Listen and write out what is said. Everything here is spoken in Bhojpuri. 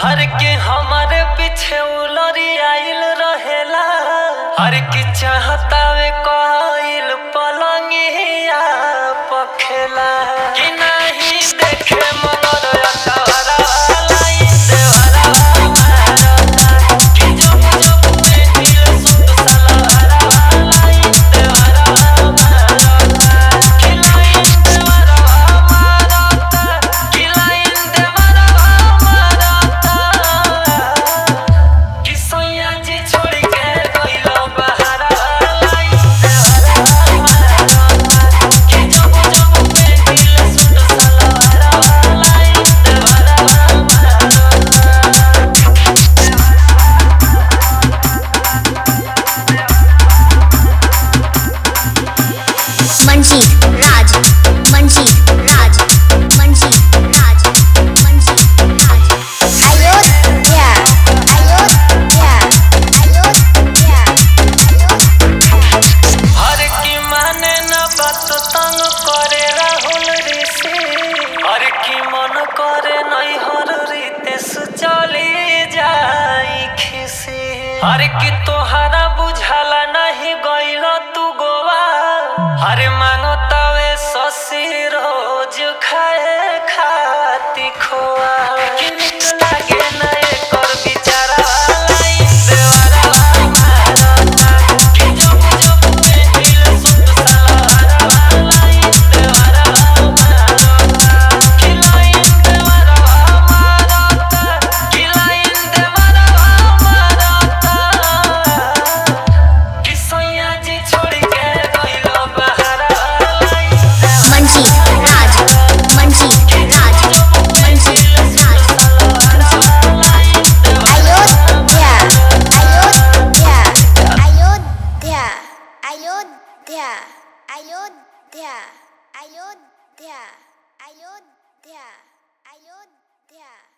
हर के हमारे पीछे उलरी आइल रहेला हर के चाहतावे कइल पलंगिया पखेला कि नहीं देखे मनोर अतहरा लाई देवरा मारता कि जब जब देखिल सुत सलहरा लाई देवरा मारता कि लाइन देवरा मारता कि लाइन देवरा मारता कि सैया जी छोड़ के गइलो बहारा लाई देवरा मारता कि जब जब देखिल सुत सलहरा लाई देवरा मारता मंजीत राज मंजीत राज मंजीत राज मंजीत राज अयोध्या अयोध्या अयोध्या हर की माने न बात तंग करे राहुल ऋषि हर की मन करे नहीं हर रीते चली जाई खिसी हर की तोहरा बुझाला नहीं गइल तू गोवा हर मांगो तवे ससी रोज खाए खाती खोआ कि निक लागे न एकर बिचारा लाई देवरा मारता कि जब जब देखिल सुत सलहरा लाई देवरा मारता कि लाइन देवरा मारता कि लाइन देवरा मारता कि सैया जी छोड़ के गइलो बहारा लाई मंजीत राज मंजीत राज मंजीत राज अयोध्या अयोध्या अयोध्या अयोध्या अयोध्या अयोध्या अयोध्या अयोध्या